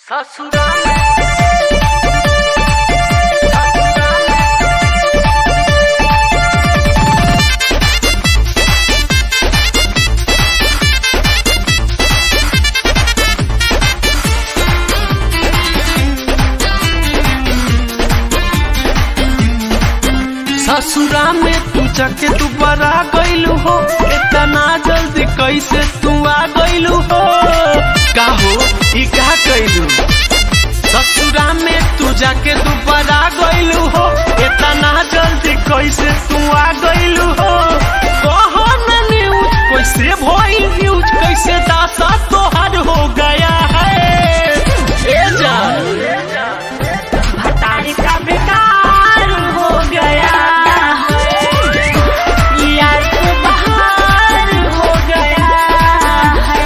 ससुरा में तू जाके तू बरा गईलू हो इतना जल्दी कैसे तू आ गईलू हो का हो ई का कैलू ससुरा में तू जाके तू बरा गईलू हो इतना जल्दी कैसे तू आ गईलू हो कहो न न्यूज कैसे भइल न्यूज कैसे दासा तोहर हो गया है ए जान भतारी का बेकार हो गया है यार तो बाहर हो गया है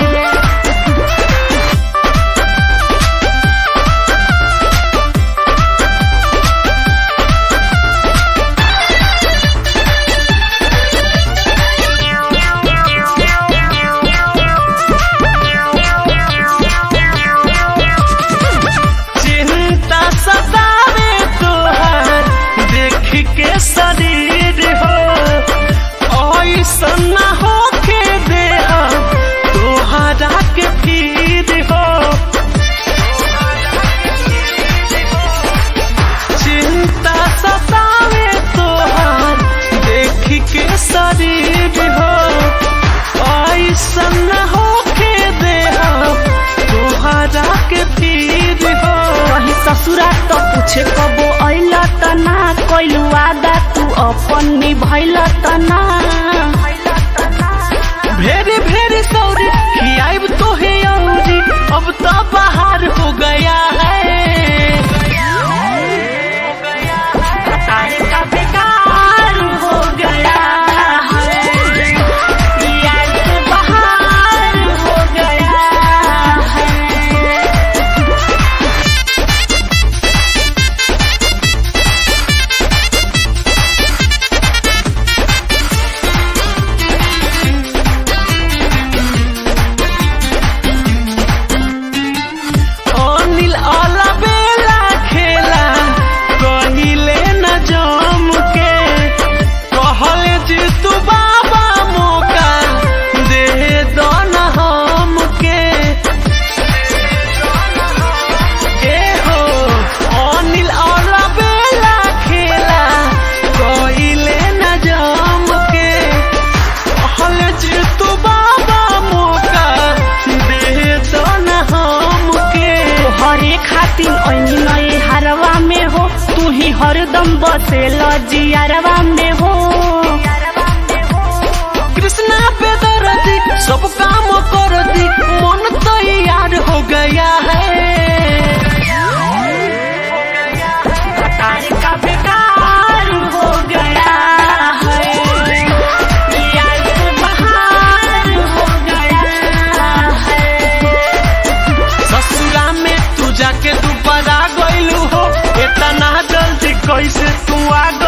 चिंता सतावे तोहर देख के शरीर हो ऐसन न होके दे तोहरा के फिर हो चिंता सतावे तोहर देख के शरीर हो ऐसन न होके दे तोहरा के फिर हो कहीं ससुरा तो पूछे कबो अइल त ना कइलू वादा तू अपन निभइल त ना भेरी भेरी सौरी खियाब तो है औरी अब तो बाहर हो गया है भतारी का बेकार हो गया है यार तो बाहर हो गया है अनिल अला बेला खेला कहिले न जम के कहले जी तू बाबा मौका दे दो न हमके ए हो अनिल अला बेला खेला कहिले न जम के कहले जी तू बाबा मौका दे दो न हमके तोहरे खातिर ऐनी नए हरवा में हो तू ही हरदम बसेल जियरवा में हो कृष्णा पे दर्दी सब काम कर दी मन तैयार हो गया है भतारी का बेकार हो गया है यार से बाहर हो गया है ससुरा में तू जाके तू बड़ा गईलू हो इतना जल्दी कैसे तू आ